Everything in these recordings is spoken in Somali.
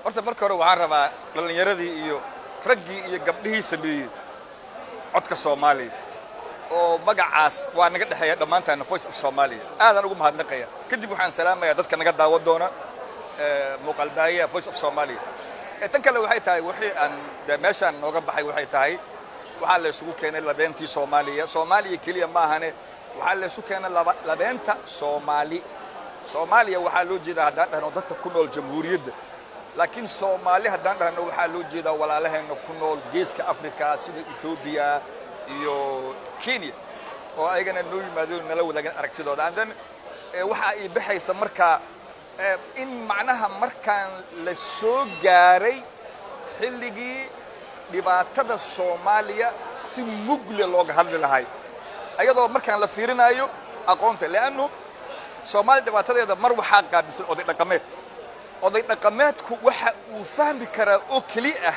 horta marka hore waxaan rabaa dhallinyaradii iyo raggii iyo gabdhihii sameeyey codka soomaaliya oo magacaas waa naga dhexeeya dhammaantaana voice of soomaaliya aadaan ugu mahadnaqaya kadib waxaan salaamayaa dadka naga daawan doona muuqaalbaahiyaha voice of soomaaliya tan kale waxay tahay wixii aan de meeshaan nooga baxay waxay tahay waxaa la isugu keenay labeentii soomaaliya soomaaliya keliya maahane waxaa la isu keenay labeenta soomaali soomaaliya waxaa loo jeedaa haddaan dhahno dadka ku nool jamhuuriyadda laakiin soomaali haddaan dhahno waxaa loo jeedaa walaalaheenna ku nool geeska africa sida ethoobiya iyo kenya oo ayagana noo yimaadeen nala wadaagan aragtidooda and then waxaa ii baxaysa markaa in macnaha markaan la soo gaaray xilligii dhibaatada soomaaliya si mugle looga hadli lahay ayadoo markaan la fiirinayo aqoonta leannu soomaaliya dhibaatadeeda mar waxaa qaabilsan oday dhaqameed oday dhaqameedku waxa uu fahmi karaa oo keli ah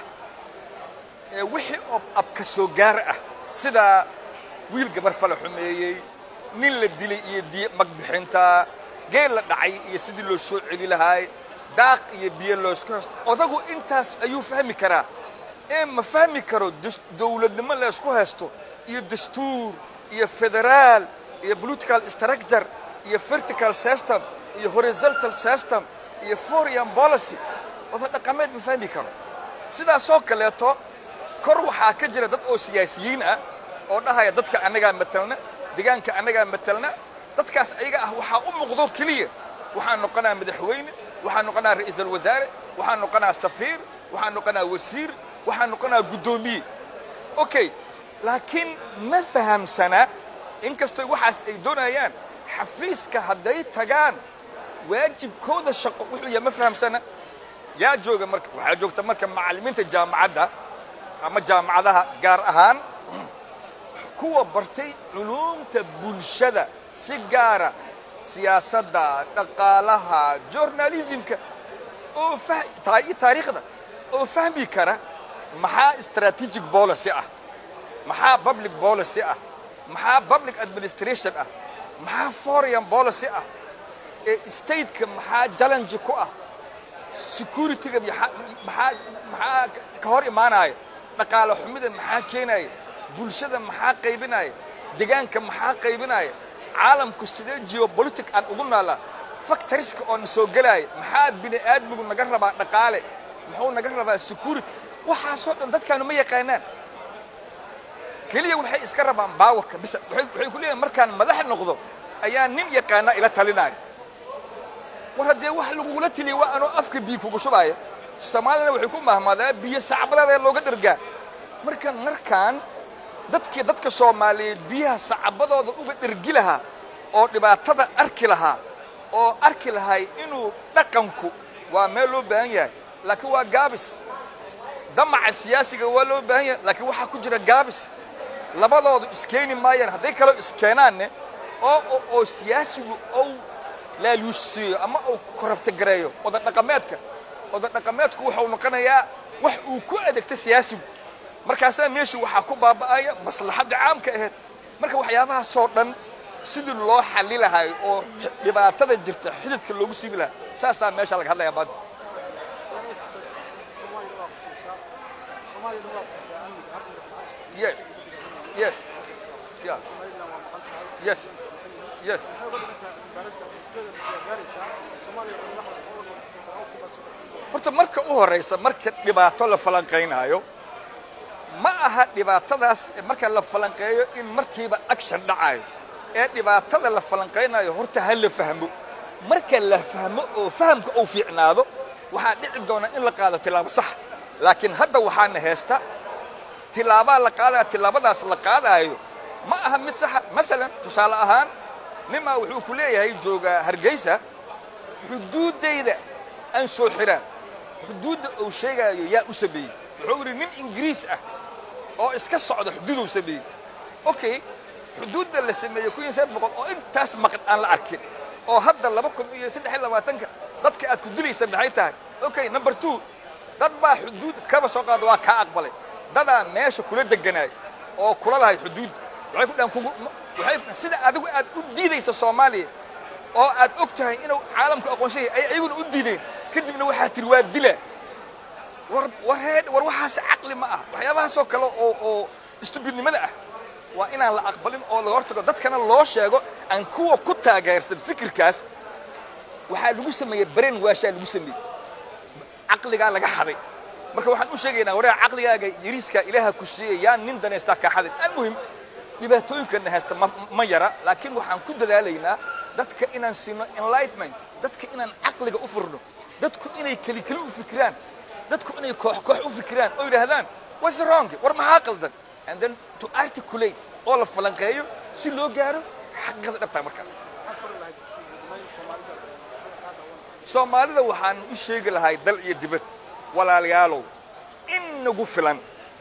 wixii oo abka soo gaar ah sida wiil gabar fala xumeeyey nin la dilay iyo diye magbixinta geel la dhacay iyo sidii loo soo celi lahaay daaq iyo biyo loosku haysto odagu intaas ayuu fahmi karaa ee ma fahmi karo dowladnimo laysku haysto iyo dastuur iyo federaal iyo political structure iyo vertical system iyo horizontal system iyo foreign policy oda dhaqameed ma fahmi karo sidaasoo kaleeto kor waxaa ka jira dad oo siyaasiyiin ah oo dhahaya dadka annagaa matalna deegaanka annagaa matalna dadkaas ayaga ah waxaa u muuqdo keliya waxaan noqonaa madaxweyne waxaan noqonaa ra'iisul wasaare waxaan noqonaa safiir waxaan noqonaa wasiir waxaan noqonaa guddoomiye okay laakiin ma fahamsana inkastoo waxaas ay doonayaan xafiiska hadday tagaan waajibkooda shaqo wuxuu yahay ma fahamsana yaa jooga marka waxaa joogta marka macallimiinta jaamacadda ama jaamacadaha gaar ahaan kuwa bartay culuumta bulshada si gaara siyaasadda dhaqaalaha journalismka oo taariikhda oo fahmi kara maxaa strategic policy ah maxaa public policy ah maxaa public administration ah maxaa foreign policy ah ee stateka maxaa challenge ku ah securityga maxaa maxaa ka hor imaanaya dhaqaale xumida maxaa keenaya bulshada maxaa qaybinaya deegaanka maxaa qaybinaya caalamku sidee geopolitic aan ugu noolaa factoriska oo na soo gelaya maxaa bini aadmigu naga rabaa dhaqaale muxuu naga rabaa security waxaasoo dhan dadkaanu ma yaqaanaan keliya waxay iska rabaan baawarka bisa waxay ku leeyihin markaan madax noqdo ayaa nin yaqaana ila talinaya war haddee wax lagugula tiliya waa anoo afka biyo kugu shubaya soomaalina waxay ku mahmaadaa biyo sacbadaada looga dhargaa marka markaan dadkii dadka soomaaliyeed biyaha sacbadooda uga dhergi lahaa oo dhibaatada arki lahaa oo arki lahay inuu dhaqanku waa meel loo baahan yahay laakiin waa gaabis damaca siyaasiga waa loo baahan yahay laakiin waxaa ku jira gaabis labadoodu iskeeni maayaan hadday kaloo iskeenaanne oo oo siyaasigu ou laaluusiiyo ama uu korabtagareeyo oda dhaqameedka oda dhaqameedku wuxuu noqonayaa wax uu ku adeegta siyaasigu markaasaa meeshii waxaa ku baaba'aya maslaxadda caamka ahayd marka waxyaabahaasoo dhan sidii loo xalli lahay oo dhibaatada jirta xididka loogu siibi lahaa saasaa meesha laga hadlayaa maanta yes yes yeah yes yes horta marka u horeysa marka dhibaato la falanqaynaayo ma aha dhibaatadaas marka la falanqeeyo in markiiba action dhacayo ee dhibaatada la falanqaynayo horta ha la fahmo marka la fahmo oo fahamka uu fiicnaado waxaa dhici doona in la qaado tilaabo sax laakiin hadda waxaana heesta tilaabaa la qaadaya tilaabadaas la qaadaayo ma aha mid saxa masalan tusaale ahaan nimaa wuxuu ku leeyahay joogaa hargeysa xuduuddayda aan soo xiraan xuduudda uu sheegaayo yaa u sameeyey wuxuu yidhi nin ingiriis ah oo iska socda xuduuduu sameeyey okay xuduudda la sameeyey kun iyo saddex boqol oo intaas maqan aan la arkin oo hadda laba kun iyo saddex iyo labaatanka dadka aad ku dilaysa maxay tahay okay number two dad baa xuduud kaba soo qaada waa kaa aqbalay dadaa meesha kula deganaay oo kula lahay xuduudda waxay ku dhahan kugu waxay sida adigu aad u diidaysa soomaaliya oo aad og tahay inuu caalamku aqoonsan yahay ay ayaguna u diideen kadibna waxaa tiri waa dila war war heed war waxaas caqli ma ah waxyaabahaasoo kale oo oo istubidnimada ah waa inaan la aqbalin oo laga hortago dadkana loo sheego aan kuwa ku taageersan fikirkaas waxaa lagu sameeyey bareen waashaa lagu sameeyey caqligaa laga xaday marka waxaan u sheegaynaa wareega caqligaaga yariiskaa ilaaha ku siiyey yaan nin danaystaa kaa xadin almuhim dhibaatooyinkana haysta ma, ma yara laakiin waxaan ku dadaalaynaa dadka inaan siino enlightenment dadka inaan caqliga u furno dadku inay keli keli u fikiraan dadku inay koox koox u fikiraan oo yidhaahdaan what's wrong war maxaa qaldan and then to articulate oo la falanqeeyo si loo gaaro xaqiiqada dhabtaa markaas soomaalida waxaan u sheegi lahay dal iyo dibad walaalayaalow in nagu filan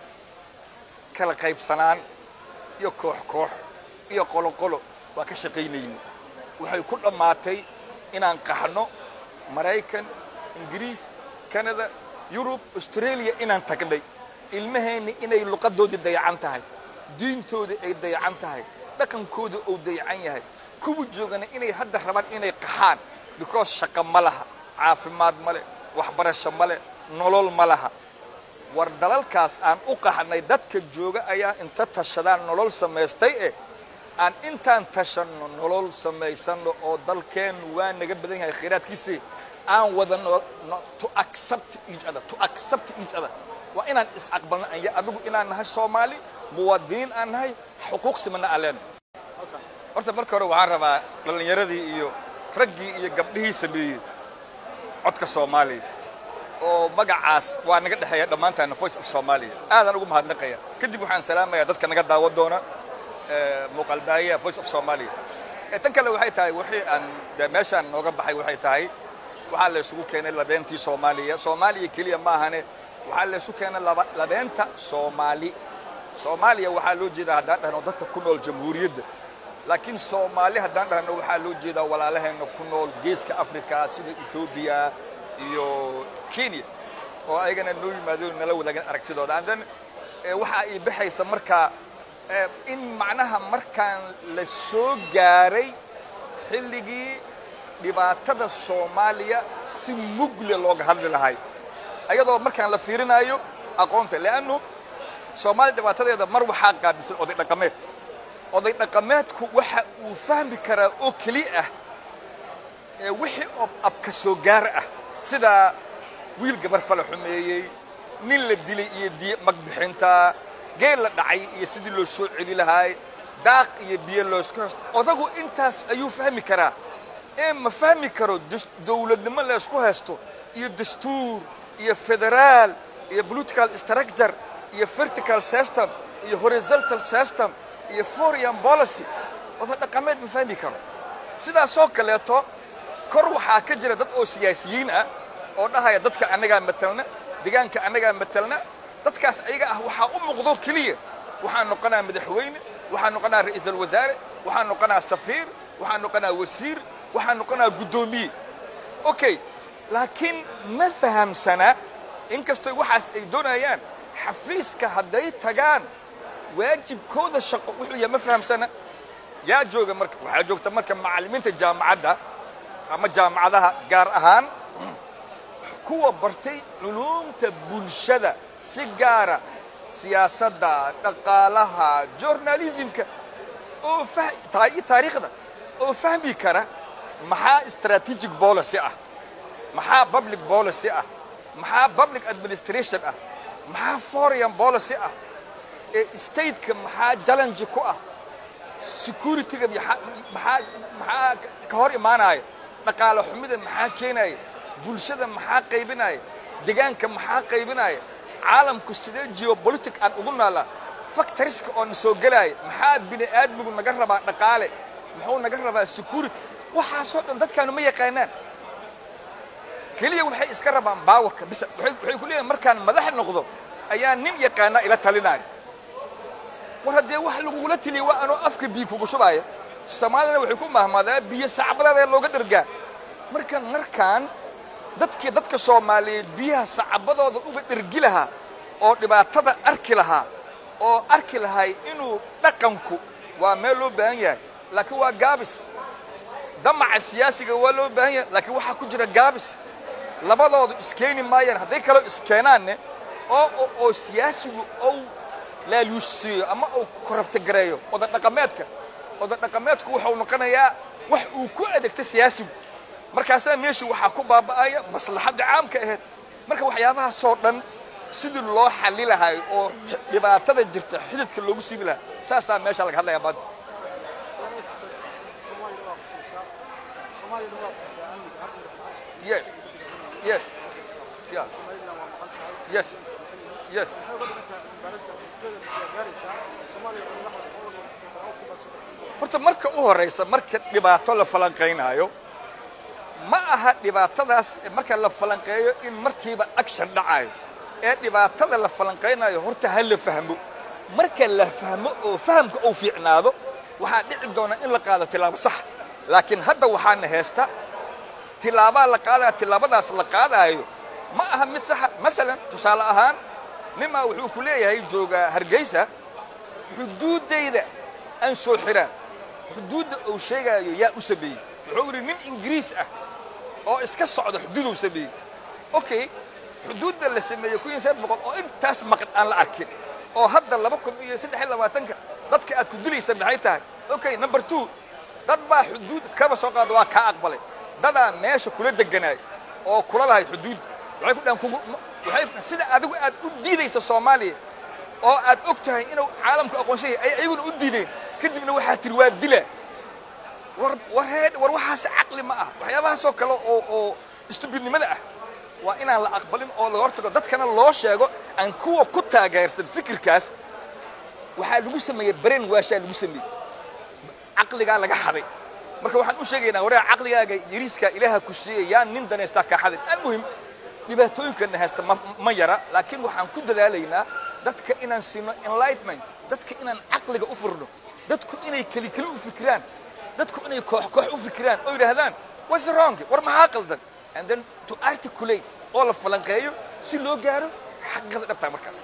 kala qaybsanaan iyo koox koox iyo qolo qolo waa ka shaqaynayni waxay ku dhammaatay inaan qaxno maraykan ingiriis canada yurub australia inaan tagnay ilmaheenni inay luqadoodii dayacan tahay diintoodii ay dayacan tahay dhaqankooda uu dayacan yahay kuwa joogana inay hadda rabaan inay qaxaan because shaqo ma laha caafimaad ma leh waxbarasho ma leh nolol ma laha war dalalkaas aan u qaxnay dadka jooga ayaa inta tashadaan nolol samaystay eh aan intaan tashanno nolol samaysano oo dalkeennu waa naga badan yahay khayraadkiisii aan wada no, no, to accept each other to accept each other waa inaan is aqbalno anya adigu inaan nahay soomaali muwaadiniin aan nahay xuquuq simana aan leenahay horta marka hore waxaan rabaa dhallinyaradii iyo raggii iyo gabdhihii sameeyey codka soomaaliya oo magacaas waa naga dhexeeya dhammaantaana voice of soomaaliya aadaan ugu mahadnaqaya kadib waxaan salaamayaa dadka naga daawan doona muuqaalbaahiyaha voice of soomaaliya tan kale waxay tahay wixii aan de meeshaan nooga baxay waxay tahay waxaa la isugu keenay labeentii soomaaliya soomaaliya keliya ma ahane waxaa la isu keenay laba labeenta soomaali soomaaliya waxaa loo jeedaa haddaan dhahno dadka ku nool jamhuuriyadda laakiin soomaali haddaan dhahno waxaa loo jeedaa walaalaheena ku nool geeska africa sida ethoobiya iyo kenya oo ayagana noo yimaado nala wadaagan aragtidooda and then waxaa ii baxaysa markaa in macnaha markaan la soo gaaray xilligii dhibaatada soomaaliya si mugle looga hadli lahay ayadoo markaan la fiirinayo aqoonta leannu soomaaliya dhibaatadeeda mar waxaa qaabilsan oday dhaqameed oday dhaqameedku waxa uu fahmi karaa oo keli ah wixii oo abka soo gaar ah sida wiil gabar fala xumeeyey nin la dilay iyo diye magbixinta geel la dhacay iyo sidii loo soo celi lahaay daaq iyo biyo loosku haysto odagu intaas ayuu fahmi karaa ee ma fahmi karo dowladnimo laysku haysto iyo dastuur iyo federaal iyo political structure iyo vertical system iyo horizontal system iyo foreign policy oda dhaqameed ma fahmi karo sidaasoo kaleeto kor waxaa ka jira dad oo siyaasiyiin ah oo dhahaya dadka annagaa matalna deegaanka annagaa matalna dadkaas ayaga ah waxaa u muuqdo keliya waxaan noqonaa madaxweyne waxaan noqonaa ra'iisul wasaare waxaan noqonaa safiir waxaan noqonaa wasiir waxaan noqonaa guddoomiye okay laakiin ma fahamsana inkastoo waxaas ay doonayaan xafiiska hadday tagaan waajibkooda shaqo wuxuu yahay ma fahamsana yaa jooga marka waxaa joogta marka macallimiinta jaamacadda ama jaamacadaha gaar ahaan kuwa bartay culuumta bulshada si gaara siyaasadda dhaqaalaha journalismka oo iyo taariikhda oo fahmi kara maxaa strategic policy ah maxaa public policy ah maxaa public administration ah maxaa foreign policy ah ee stateka maxaa challenge ku ah securityga maxaa maxaa ka hor imaanaya dhaqaale xumida maxaa keenaya bulshada maxaa qaybinaya deegaanka maxaa qaybinaya caalamku sidee geopolitic aan ugu noolaa factoriska oo na soo gelaya maxaa bini aadmigu naga rabaa dhaqaale muxuu naga rabaa security waxaasoo dhan dadkaanu ma yaqaanaan keliya waxay iska rabaan baawarka bis waxay ku leeyihin markaan madax noqdo ayaa nin yaqaana ila talinaya war haddee wax lagugula tiliya waa anoo afka biyo kugu shubaya soomaalina waxay ku mahmaadaa biyo sacbadaada looga dhargaa marka markaan dadkii dadka soomaaliyeed biyaha sacabadooda uga dhergi lahaa oo dhibaatada arki lahaa oo arki lahay inuu dhaqanku waa meel loo baahan yahay laakiin waa gaabis damaca siyaasiga waa loo baahan yahay laakiin waxaa ku jira gaabis labadoodu iskeeni maayaan hadday kaloo iskeenaanne oo oo siyaasigu ou laaluusiiyo ama uu korabtagareeyo oda dhaqameedka oda dhaqameedku wuxuu noqonayaa wax uu ku adeegta siyaasigu markaasaa meeshii waxaa ku baaba'aya maslaxadda caamka ahayd marka waxyaabahaasoo dhan sidii loo xalli lahay oo dhibaatada jirta xididka loogu siibi lahaa saasaa meesha laga hadlayaa maanta yes yes yeah yes yes horta marka u horeysa marka dhibaato la falanqaynaayo ma aha dhibaatadaas marka la falanqeeyo in markiiba action dhacayo ee dhibaatada la falanqaynayo horta ha la fahmo marka la fahmo oo fahamka uu fiicnaado waxaa dhici doona in la qaado tilaabo sax laakiin hadda waxaana heesta tilaabaa la qaadaya tilaabadaas la qaadaayo ma aha mid saxa masalan tusaale ahaan nimaa wuxuu ku leeyahay joogaa hargeysa xuduuddayda aan soo xiraan xuduudda uu sheegaayo yaa u sameeyey wuxuu yidhi nin ingiriis ah oo iska socda xuduuduu sameeyey okay xuduudda la sameeyey kun iyo saddex boqol oo intaas maqan aan la arkin oo hadda laba kun iyo saddex iyo labaatanka dadka aad ku dilaysa maxay tahay okay number two dad baa xuduud kaba soo qaada waa kaa aqbalay dadaa meesha kula deganaay oo kula lahay xuduudda waxay ku dhahan kugu waxay sida adigu aad u diidaysa soomaaliya oo aad og tahay inuu caalamku aqoonsan yahay ay ayaguna u diideen kadibna waxaa tiri waa dila war war heed war waxaas caqli ma ah waxyaabahaasoo kale oo oo istubidnimada ah waa inaan la aqbalin oo laga hortago dadkana loo sheego aan kuwa ku taageersan fikirkaas waxaa lagu sameeyey baren waashaa lagu sameeyey caqligaa laga xaday marka waxaan u sheegaynaa waraa caqligaaga yariiskaa ilaaha ku siiyey yaan nin danaystaa kaa xadin almuhim dhibaatooyinkana haysta ma yara laakiin waxaan ku dadaalaynaa dadka inaan siino enlightenment dadka inaan caqliga u furno dadku inay keli keli u fikiraan dadku inay koox koox u fikiraan oo yidhaahdaan what's wrong war maxaa qaldan and then to articulate oo la falanqeeyo si loo gaaro xaqiiqada dhabtaa markaas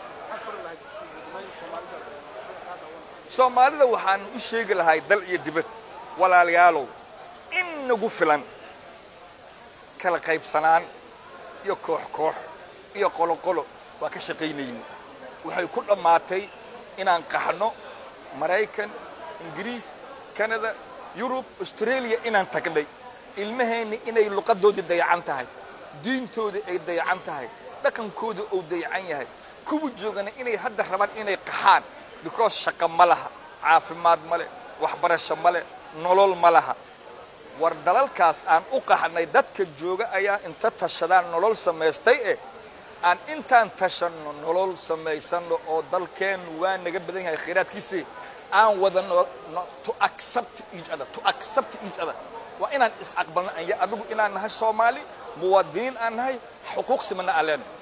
soomaalida waxaan u sheegi lahay dal iyo dibad walaalayaalow in nagu filan kala qaybsanaan iyo koox koox iyo qoloqolo waa ka shaqaynayni waxay ku dhammaatay inaan qaxno maraykan ingiriis canada yurub australia inaan tagnay ilmaheenni inay luqadoodii dayacan tahay diintoodii ay dayacan tahay dhaqankooda uu dayacan yahay kuwa joogana inay hadda rabaan inay qaxaan because shaqo ma laha caafimaad ma leh waxbarasho ma leh nolol ma laha war dalalkaas aan u qaxnay dadka jooga ayaa inta tashadaan nolol samaystay eh aan intaan tashanno nolol samaysano oo dalkeennu waa naga badan yahay khayraadkiisii aan wada to accept each other to accept each other waa inaan is aqbalno anya adigu inaan nahay soomaali muwaadiniin aan nahay xuquuq simana aan leenahay